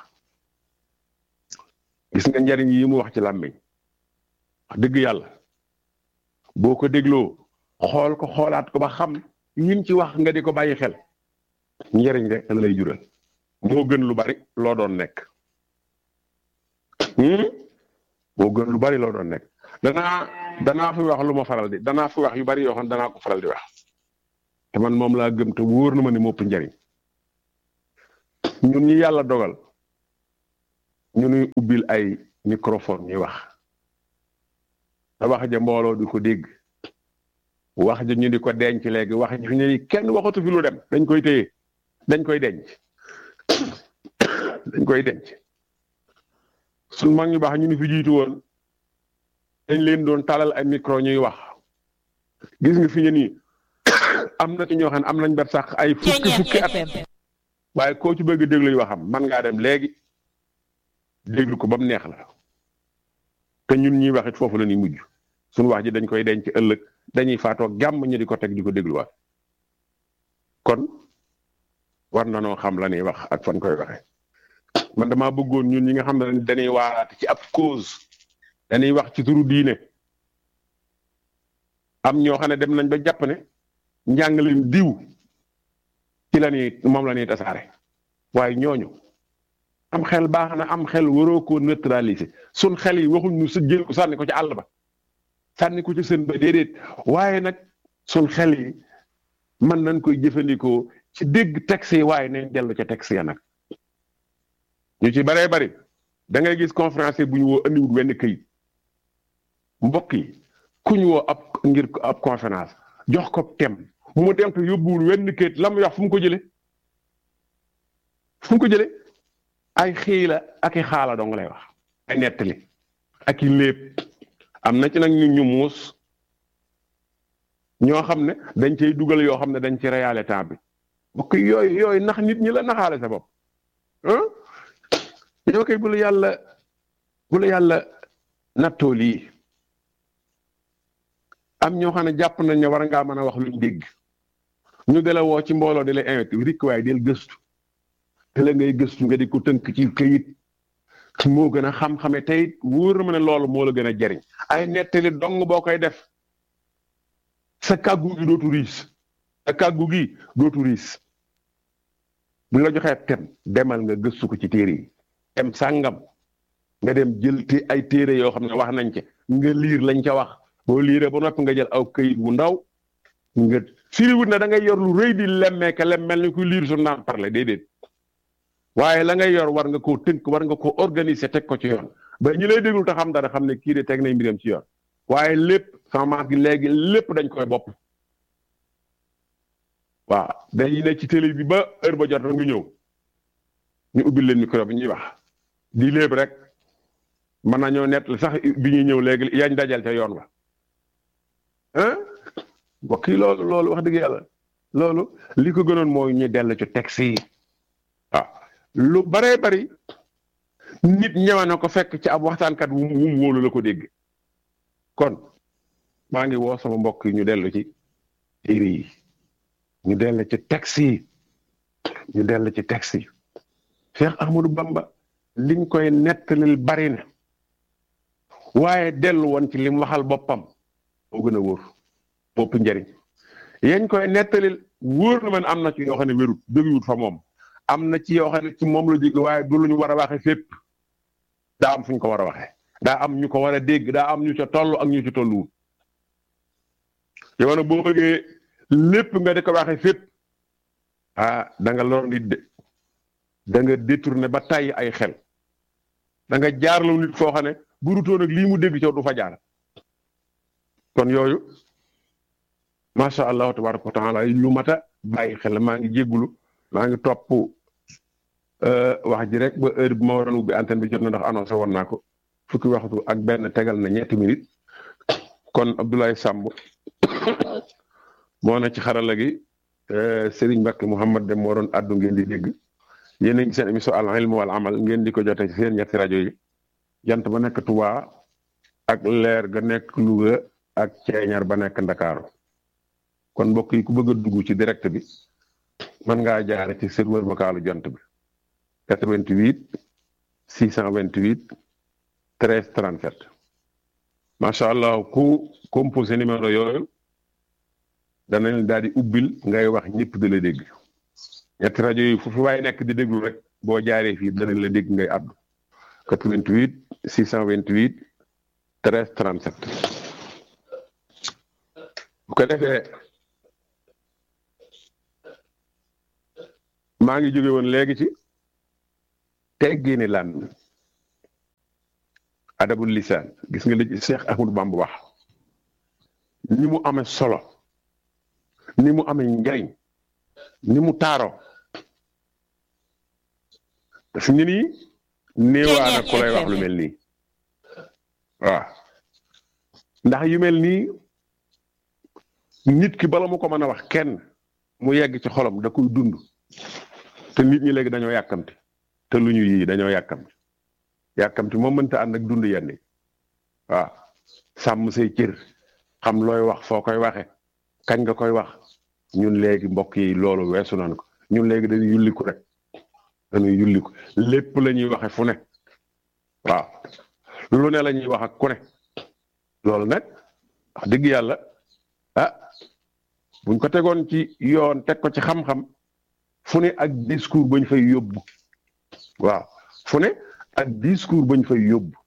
gis nga njariñ yi mu wax ci làmmiñ wax dëgg yàlla boo ko dégloo xool ko xoolaat ko ba xam yim ci wax nga di ko bàyyi xel njariñ rek la lay jural moo gën lu bari loo doon nekk moo gën lu bari loo doon nekk danaa danaa fi wax lu ma faral di danaa fi wax yu bari yoo xam danaa ko faral di wax te man moom laa gëm te wóor na ma ni mopp njariñ ñun ñi yàlla dogal ñu nuy ubbil ay microphone ñuy wax te wax ja mbooloo di ko dégg wax ja ñu di ko denc léegi wax ji fi ne kenn waxatu fi lu dem dañ koy téye dañ koy denc dañ koy denc suñ mag ñu baax ñu ni fi jiitu woon dañ leen doon talal ay micro ñuy wax gis nga fi ñu nii am na ci ñoo xam ne am nañ bet sax ay fukki fukki at waaye koo ci bëgg a déglu waxam man ngaa dem léegi déglu ko ba mu neex la te ñun ñuy wax it foofu la ñuy mujj suñu wax ji dañ koy denc ëllëg dañuy faatoo gàmm ñu di ko teg di ko dégluwaat kon war na noo xam la ñuy wax ak fan koy waxe man damaa bëggoon ñun ñi nga xam ne dañuy waaraate ci ab cause dañuy wax ci turu diine am ñoo xam ne dem nañ ba jàpp ne njàngaleen diw ci la ñuy moom la ñuy tasaare waaye ñooñu am xel baax na am xel waroo koo neutraliser sun xel yi waxuñ ñu sa jël ko sànni ko ci àll ba sànni ko ci seen ba déedéet waaye nag sun xel yi mën nañ koy jëfandikoo ci dégg texte yi waaye nañ dellu ca texte ya nag ñu ci baree bari da ngay gis conférencier bu ñu woo andiwut wenn këyit mbokk yi ku ñu woo ab ngir ab conférence jox ko tem mu dem te yóbbuwul wenn këyit la mu wax fu mu ko jële fu mu ko jële ay xiila ak i xaala dong lay wax ay nettali ak i léeb am na ci nag ñu ñu muus ñoo xam ne dañ cay dugal yoo xam ne dañ ci réyale temps bi mbokk yooyu yooyu nax nit ñi la naxaale sa bopp ah yow kay bu la yàlla bu la yàlla nattoo lii am ñoo xam ne jàpp nañ ne war ngaa mën a wax luñ dégg ñu de la woo ci mbooloo di la invité rikk waaye del gëstu te la ngay gëstu nga di ko tënk ci këyit moo gën a xam-xame tey wóor na ma ne loolu moo la gën a jariñ ay nettali dong boo koy def sa kàggu gi dootu riis sa kàggu gi dootu riis bu la joxee tem demal nga gëstu ko ci téere yi tem sàngam nga dem jël te ay téere yoo xam ne wax nañ ca nga liir lañ ca wax boo liiree ba noppi nga jël aw këyit wu ndaw nga firiwut na da ngay yor lu rëy di lemmee ka lem mel ni ku liir su naan parle déedéet waaye la ngay yor war nga koo tënk war nga koo organiser teg ko ci yoon ba ñu lay déglu te xam dara xam ne kii de teg nañ mbiram ci yoon waaye lépp sama maas gi léegi lépp dañ koy bopp waaw dañuy ne ci télé bi ba heure ba jot rek nga ñëw ñu ubbil leen micro bi ñuy wax di léeb rek mën nañoo nett sax bi ñuy ñëw léegi yañ dajal ca yoon wa ah mbokk yi loolu loolu wax dëgg yàlla loolu li ko gënoon mooy ñu dellu ci texte yi waaw lu baree bari nit ñëwe na ko fekk ci ab waxtaankat wu mu wóolu la ko dégg kon maa ngi woo sama mbokk yi ñu dellu ci téere yi ñu dellu ci texte yi ñu dellu ci texte yi Cheikh Ahmadou Bamba liñ koy nettalil bari na waaye dellu woon ci lim waxal boppam moo gën a wóor bopp njëriñ yañ koy nettalil wóor na man am na ci yoo xam ne wérut jógiwut fa moom am na ci yoo xam ne ci moom la jóge waaye du lu ñu war a waxe fépp daa am fu ñu ko war a waxee daa am ñu ko war a dégg daa am ñu ca toll ak ñu ci tolluwut yow nag boo bëggee lépp nga di ko waxee fépp ah da nga lor nit de da nga détourné ba tàyyi ay xel da nga jaarloo nit foo xam ne bu rutoon ak lii mu dégg ca du fa jaar kon yooyu macha allah tabaraka wa taala lu mat a bàyyi xel maa ngi jéggulu maa ngi topp wax ji rek ba heure bi ma waroon ubbi antenne bi jot na ndax annoncé woon naa ko fukki waxtu ak benn tegal na ñetti minutes kon Abdoulaye Samb moo na ci xarala gi Serigne Mbacke Mouhamad dem moo doon addu ngeen di dégg yéen a ngi seen émission al ilm wal amal ngeen di ko jotee ci seen ñetti rajo yi jant ba nekk Touba ak leer ga nekk Louga ak ceeñar ba nekk Ndakaaru kon mbokk yi ku bëgg a dugg ci direct bi mën ngaa jaare ci serveur vocalu jant bi 88 628 13 37 macha allah ku composé numéro yooyu danañ daal di ubbil ngay wax ñëpp di la dégg ñetti rajo yi fu fi waaye nekk di déglu rek boo jaaree fii danañ la dégg ngay àddu 88 628 13 37 bu ko defee maa ngi jóge woon léegi ci teggiini lan adabul lisaan gis nga li Cheikh Ahmadou Bamba wax ni mu amee solo ni mu amee njariñ ni mu taaro daf ni nii néewaana ku lay wax lu mel nii waaw ndax yu mel nii nit ki bala mu ko mën a wax kenn mu yegg ci xolam da koy dund te nit ñi léegi dañoo yàkkamti te lu ñu yii dañoo yàkkamti yàkkamti moom mënta ànd ak dund yenn yi waaw sàmm say cër xam looy wax foo koy waxe kañ nga koy wax ñun léegi mbokk yi loolu weesu nañ ko ñun léegi dañuy yulliku rek dañuy yulliku lépp la ñuy waxe fu ne waaw lu ne la ñuy wax ak ku ne loolu nag wax dëgg yàlla ah buñ ko tegoon ci yoon teg ko ci xam-xam fu ne ak discours bañ fay yóbbu waaw fu ne ak discours bañ fay yóbbu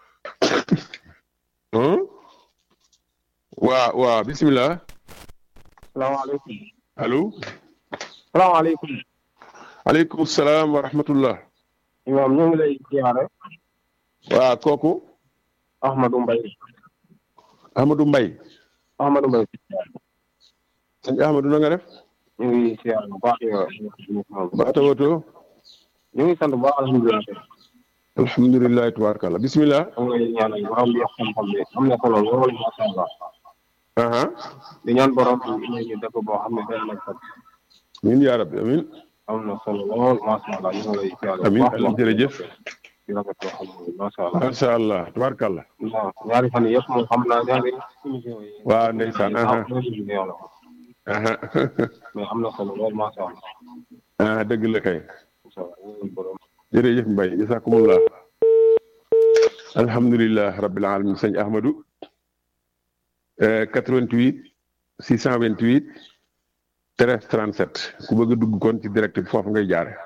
waa waa bisimilah. salaamaaleykum. allo. salaamaaleykum. aleykum salaam wa rahmatullah. imaam ñu ngi lay ziare. waa kooku. Ahmadou Mbaye. Ahmadou Mbaye. Ahmadou Mbaye. sëñ Ahmadou na nga def. ñu ngi ziare bu baax yow. ba tawato. ñu ngi sant bu baax alhamdulilah. alhamdulilah tabaarakallah bisimilah. ñu ngi lay ñaanal borom bi xam-xam bi am na solo lool macha allah. aha di ñaan borom bi ñu ñu dëkk boo xam ne day nekk sax. amiin yaa rabbi amiin. am na solo lool macha allah ñu ngi lay ziare. bu amiin baax amiin jërëjëf. di rafet loo xam ne macha allah. macha allah tabaarakallah. waaw ñaari fan yëpp moom xam naa ñaari émission yi. waaw ndeysaan aha ah aha mais am na solo lool macha allah. ah dëgg la kay. macha allah ñu ngi borom. jërëjëf Mbaye jasakumullah alhamdulilah rabbil alamin sëñ Ahmadou 88 628 13 37 ku bëgg a dugg kon ci direct bi foofu ngay jaare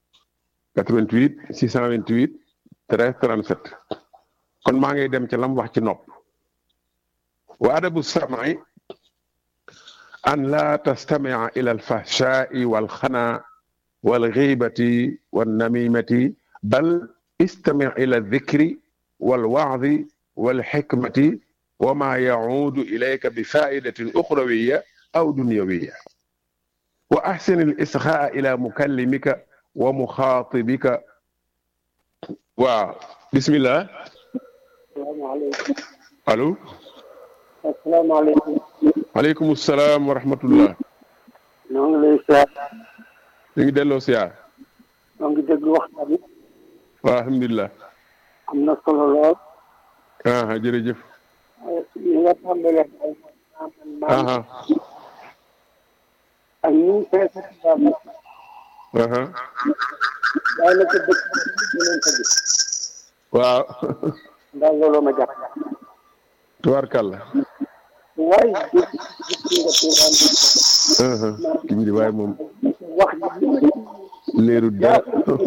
88 628 13 37 kon maa ngay dem ci lam wax ci nopp wa adabu samai an la tastamia ila alfahshai walxana والغيبة والنميمة بل استمع إلى الذكر والوعظ والحكمة وما يعود إليك بفائدة أخروية أو دنيوية وأحسن الإصغاء إلى مكلمك ومخاطبك وبسم الله asalaamaaleykum. ألو asalaamaaleykum. عليكم السلام ورحمة الله ñoo ngi lay ziar. ñu ngi delloo siyaar ñoo ngi déglu waxtaan bi. waaw alhamdulilah am na solo lool. aha jërëjëf li nga tàmbalee ay maam aha ak ñu ngi fees ak baax aha daanaka dëkk bi ñu leen fa gis waaw ndax looloo ma jàpp tubaarkàlla waaye gis gis nga tuuraan bi aha ki di waaye moom wax ji li leeru dara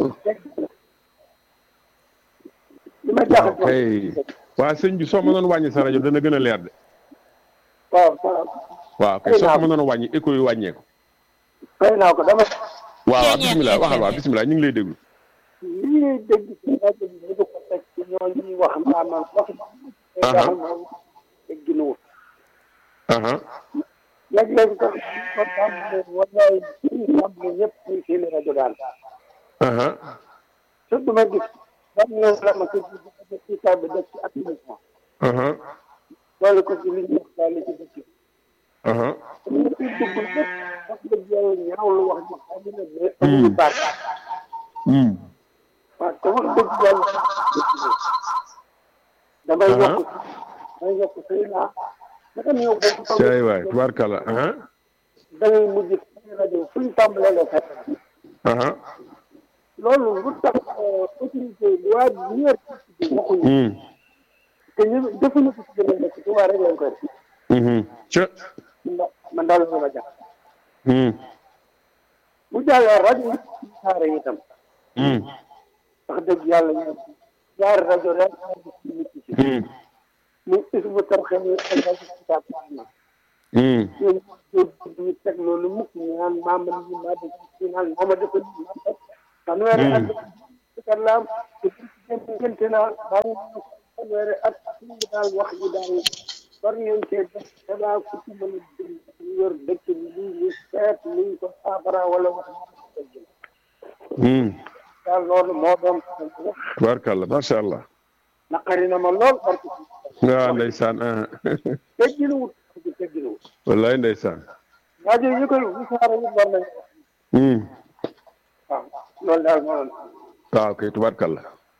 li ma waaw jaaxal kay waa sëñ bi soo mënoon wàññi sa rajo dana gën a leer de waaw waaw waaw kay soo ko mënoon wàññi écho yi wàññeeku fay naa ko dama waaw waaw bisimilah waxal waaw bisimilah ñu ngi lay déglu li ngay dégg ci rajo bi bu ko teg ci ñoo ñuy wax maanaam wax jaaxal moom tegginuwul aha léeg-léeg ko ko tàmbalee wallaay suñu tàmbalee ñëpp ñu seeni rajo daal aha surtout ma gis ban ñëw la ma ko ci ci taw bi def ci application aha loolu ko ci li ñu wax daal ci dëkk bi aha ñu ci dugg lépp wax dëgg yàlla ñaaw lu wax ji xam ne mais amuñu baat hmm waaw te wax dëgg yàlla damay Aha. yokk damay yokk sëy naa naka ñëw boobu caay waay tubaarkàlla aha da ngay mujj ci rajo fu ñu tàmbalee nga fekk aha loolu lu tax autorité yi waa ñeer ci waxuñu hmm te ñu defuñu ko ci gën a nekk ci waa rek lañ koy def mhm ca ndax man daal la ma jàpp hmm bu jàllee rajo yi ci saare itam hmm wax dëgg yàlla ñu ñaari rajo rek ci nit ci hmm muy isbu tarxe ñu ak rajo kitaab na hmm ñoom ñu teg loolu mukk ñu naan maama li maa def ci naan maama dafa li maa def fanweeri at kàllaam te diggante naa bàyyi fanweeri at suñu daal wax ji daal war ngeen cee def danaa ku ci mën a jëm ñu yor dëkk bi ñu ngi seet luñ ko saafara wala wax daal loolu moo doon tubaarkàlla macha allah naqari na ma lool parce que waaw ndeysaan ah tegginuwut tegginuwut wallaay ndeysaan rajo yi koy wisaara yi war nañ Hmm. waaw loolu daal moo doon waaw kay tubaarkàlla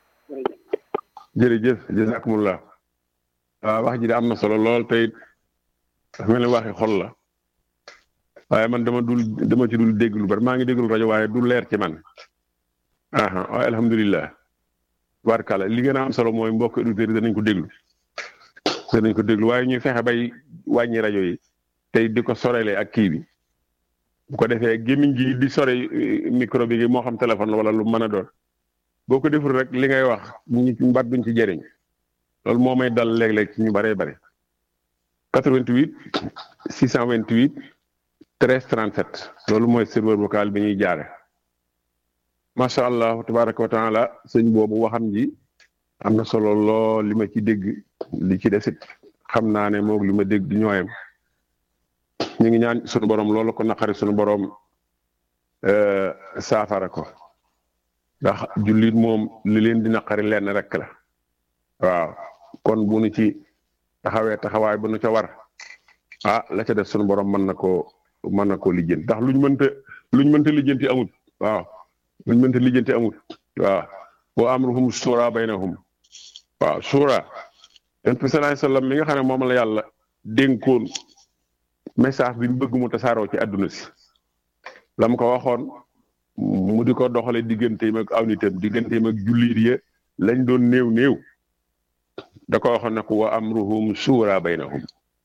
jërëjëf jërëjëf jazakumullah waaw wax ji de am na solo lool te it dafa mel ni waxi xol la waaye man dama dul dama ci dul dégg lu bari maa ngi déglu rajo waaye du leer ci man aha waaye alhamdulilah tubaarkàlla li gën a am solo mooy mbokk auditeurs yi danañ ko déglu danañ ko déglu waaye ñuy fexe bay wàññi rajo yi tey di ko sorelee ak kii bi bu ko defee gémmiñ gi di sore eh, micro bi moo xam téléphone la wala lu mën a doon boo ko deful rek li ngay wax ñu mbat duñ ci jëriñ loolu moo may dal léeg-léeg ci ñu bëree bëri 88 628 13 37 loolu mooy serveur vocal bi ñuy jaare macha allah tabaraka wa taala sëñ boobu waxam ji am na solo lool li ma ci dégg li ci desit xam naa ne moog li ma dégg di ñooyam ñu ngi ñaan sunu borom loolu ko naqari sunu borom euh, saafara ko ndax jullit moom li leen di naqari lenn rek la waaw kon bu nu ci taxawee taxawaay bu nu ca war ah la ca def sunu borom mën na koo mën na koo lijjanti ndax luñ mënta luñ mënta lijjanti amut waaw luñ mënta lijjanti amut waaw wa amruhum suura baynahum waaw suura yonent bi sallallahu alayhi wasallam mi nga xam ne moom la yàlla dénkoon message bi mu bëgg mu tasaaroo ci àdduna si la mu ko waxoon mu di ko doxale digganteem ak aw nitam digganteem ak jullit ya lañ doon néew néew da ko waxoon nag wa amruhum suura baynahum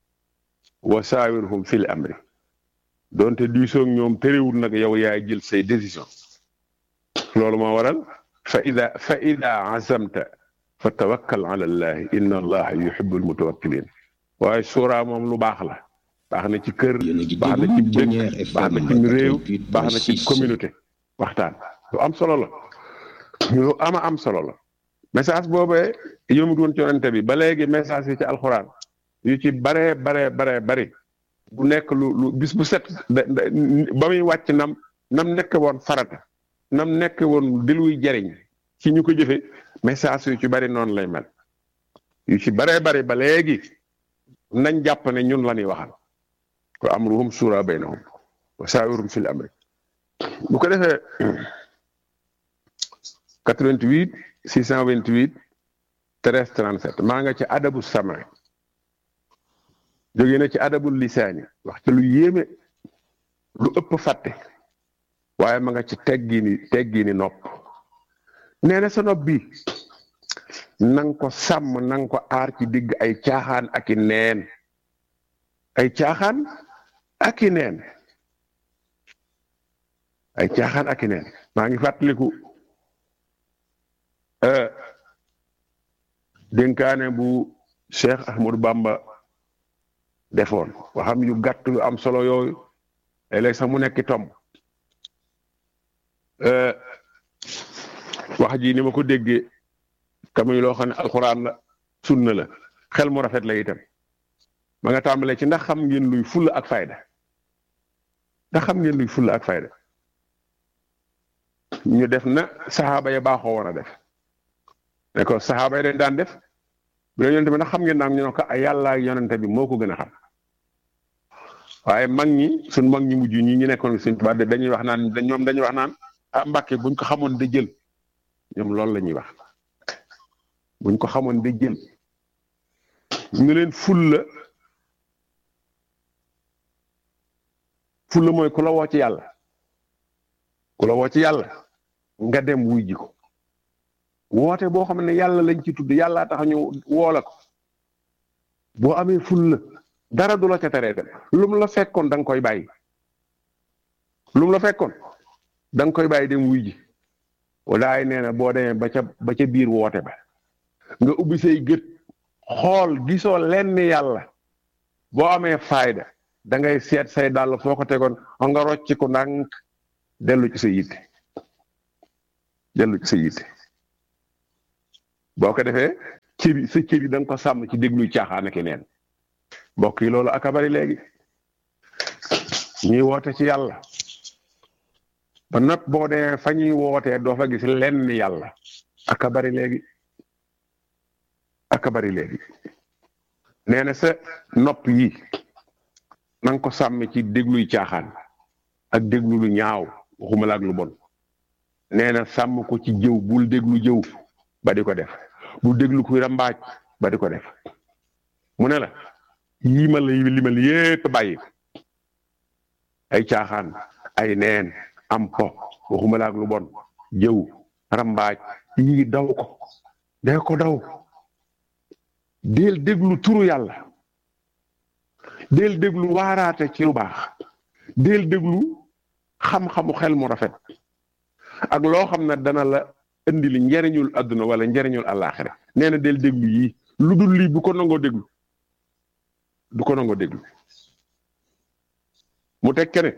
wa saawirhum fil amri donte diisoo ak ñoom terewul nag yow yaay jël say décision loolu moo waral fa ida fa ida azamta fa tawakkal ala allahi inna allaha yuhibbul mutawakkilin waaye suura moom lu baax la baax na ci kër Yéen a ngi baax na ci déglu Dernier dëkk baax na FM ci réew 88.6. baax na ci communauté waxtaan lu am solo la lu ama am solo la message boobee yëmut woon ci yonente bi ba léegi message yi ci alxuraan yu ci baree baree baree bari bu nekk lu lu bis bu set da- da- ba muy wàcc nam nam nekk woon farata nam nekk woon di luy jariñ ci ñu ko jëfe message yu ci bari noonu lay mel yu ci baree bari ba léegi nañ jàpp ne ñun la ñuy waxal wa amruhum suura baynahum wa saawirum fil amri bu ko defee 88 628 13 37 maa nga ci adabu sam'i jóge na ci adabul lisaani wax ci lu yéeme lu ëpp fàtte waaye ma nga ci teggini teggini nopp nee na sa nopp bi nang ko sàmm nang ko aar ci digg ay caaxaan ak i neen ay caaxaan ak i neen ay caaxaan ak i neen maa ngi fàttaliku euh, dénkaane bu Cheikh Ahmadou Bamba defoon waxam yu gàtt yu am solo yooyu léeg-léeg sax mu nekk tomb euh, wax ji ni ma ko déggee kamuy loo xam ne alxuraan la sunna la xel mu rafet la itam ma nga tàmbalee ci ndax xam ngeen luy fulla ak fayda ndax xam ngeen luy fulla ak fayda ñu def na saxaaba ya baaxoo woon a def ne ko saxaaba yi dañ daan def bu dee yonente bi ndax xam ngeen naam ñu ne ko ay yàlla ak yonente bi moo ko gën a xam waaye mag ñi suñ mag ñi mujj ñi ñu nekkoon suñ tubaab dañuy wax naan ñoom dañuy wax naan ah mbàkke buñ ko xamoon da jël ñoom loolu la ñuy wax buñ ko xamoon da jël ñu leen fulla fulla mooy ku la woo ci yàlla ku la woo ci yàlla nga dem wuy ji ko woote boo xam ne yàlla lañ ci tudd yàllaa tax ñu woola ko boo amee fulla dara du la ca teree dem lu mu la fekkoon da nga koy bàyyi lu mu la fekkoon da nga koy bàyyi dem wuy ji walaay nee na boo demee ba ca ba ca biir woote ba nga ubbi say gët xool gisoo lenn yàlla boo amee fayda da ngay seet say dàll foo ko tegoon nga rocc ko ndànk dellu ci sa yitte dellu ci sa yitte boo ko defee cëri sa cëri da nga ko sàmm ci dégluy caaxaan ak neen mbokk yi loolu aka bari léegi ñuy woote ci yàlla ba nopp boo dee fa ñuy wootee doo fa gis lenn yàlla aka bari léegi aka bari léegi nee na sa nopp yi na nga ko sàmm ci dégluy caaxaan ak déglu lu ñaaw waxuma la ak lu bon nee na sàmm ko ci jëw bul déglu jëw ba di ko def bul déglu kuy rambaaj ba di ko def mu ne la yii ma la limal yépp bàyyi ay caaxaan ay neen am po waxuma la ak lu bon jëw rambaaj yii daw ko dee ko daw del déglu turu yàlla del déglu waaraate ci lu baax del déglu xam-xamu xel mu rafet ak loo xam ne dana la indi li njariñul adduna wala njariñul àllaaxira nee na del déglu yii lu dul lii bu ko nangoo déglu du ko nangoo déglu mu teg ne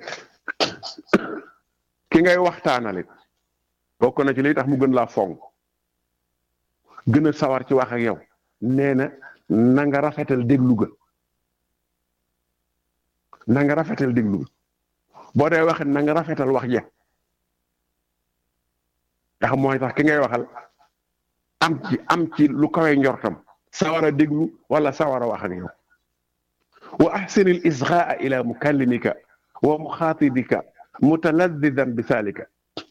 ki ngay waxtaanale bokk na ci liy tax mu gën laa fonk gën a sawar ci wax ak yow nee na na nga rafetal déglu ga na nga rafetal déglu ga boo dee waxee na nga rafetal wax ja ndax mooy tax ki ngay waxal am ci am ci lu kawe njortam sawar a déglu wala sawar a wax ak yow wa ahsin al isgaa ila mukallimika wa muxaatibika mutaladidan bi salika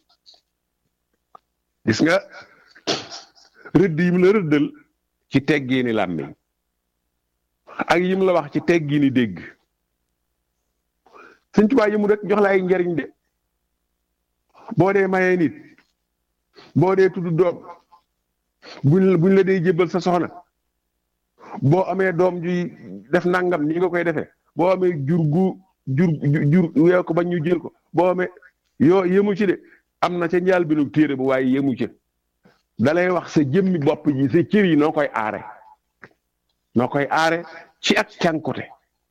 gis nga rëdd yim la rëddal ci teggiini làmmiñ ak yim la wax ci teggiini dégg Sëñ Tuubaa yi mu rek jox la ay njariñ de boo dee mayee nit boo dee tudd doom buñ buñ la dee jébbal sa soxna boo amee doom juy def nangam nii nga koy defee boo amee jur gu jur jur weew ko bañ ñu jël ko boo amee yoo yemu ci de am na ca njaal bi nu téere bu waaye yemu ci dalay wax sa jëmmi bopp ji sa cër yi noo koy aare noo koy aare ci ak cànkute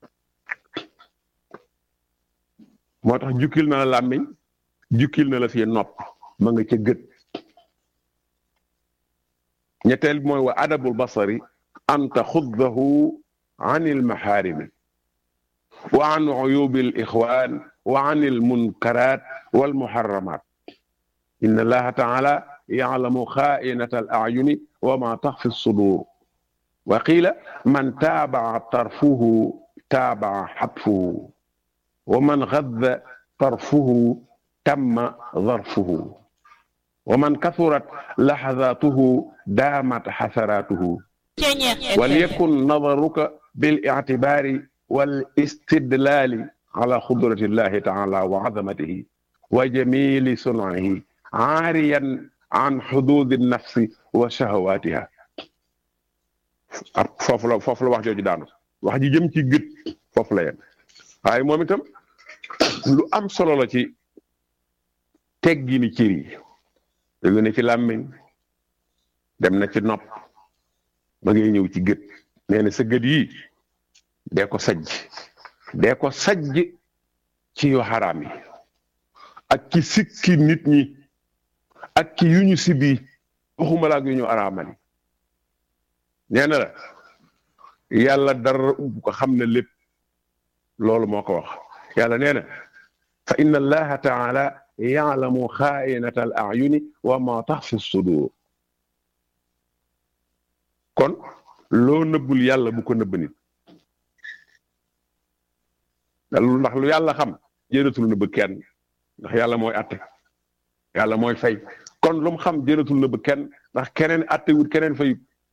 moo tax jukkil na la làmmiñ jukkil na la fi nopp ma nga ca gët ñetteel mooy wa adabul basari an taxuddahu an il maxaarimi wa an uyubi al ixwan wa an il munkarat wal muharramat inna allaha taala yaclamu xaainata al acyuni wa ma taxfi sudur wa qiila man taabaca tarfuhu taabaca xatfuhu wa man gadda tarfuhu tamma darfuhu wa man kasurat laxadaatuhu daamat xasaraatuhu walyakun nadaruka bilictibaari walistidlaali ala xudrati llahi taala wa azamatihi wa jamili sunaihi aariyan an xuduudi nafsi wa shahawaatiha foofu la foofu la wax jooju daanu wax ji jëm ci gët foofu la yem waaye moom itam lu am solo la ci teggini cër yi jóge na ci làmmiñ dem na ci nopp ba ngay ñëw ci gët nee na sa gët yi dee ko sajj dee ko sajj ci yu xaraam yi ak ci sikki nit ñi ak ci yu ñu sibi waxuma la ak yu ñu araamali nee na la yàlla dara ub ko xam ne lépp loolu moo ko wax yàlla nee na fa inna allaha taala yaalamu xaainata al ayuni wa ma taxfi sudur kon loo nëbbul yàlla bu ko nëbb nit ndax lu yàlla xam jëratul nëbb kenn ndax yàlla mooy atte yàlla mooy fay kon lu mu xam jëratul nëbb kenn ndax keneen atte wut keneen fay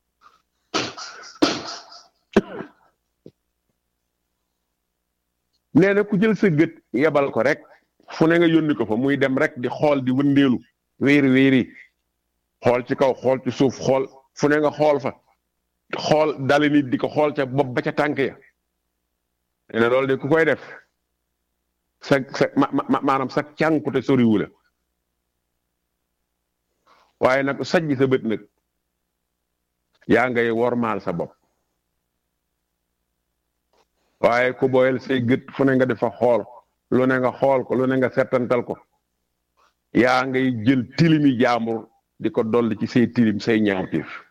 nee na ku jël sa gët yebal ko rek fu ne nga yónni ko fa muy dem rek di xool di wëndeelu wéeri wéeri xool ci kaw xool ci suuf xool fu ne nga xool fa xool dali nit di ko xool ca bopp ba ca tànk ya nee na loolu de ku koy def sa sa maanaam sa cànkute soriwu la waaye nag sajj sa bët nag yaa ngay wormaal sa bopp waaye ku boyal say gët fu ne nga defa xool lu ne nga xool ko lu ne nga settantal ko yaa ngay jël tilimi jaambur di ko dolli ci say tilim say ñaawteef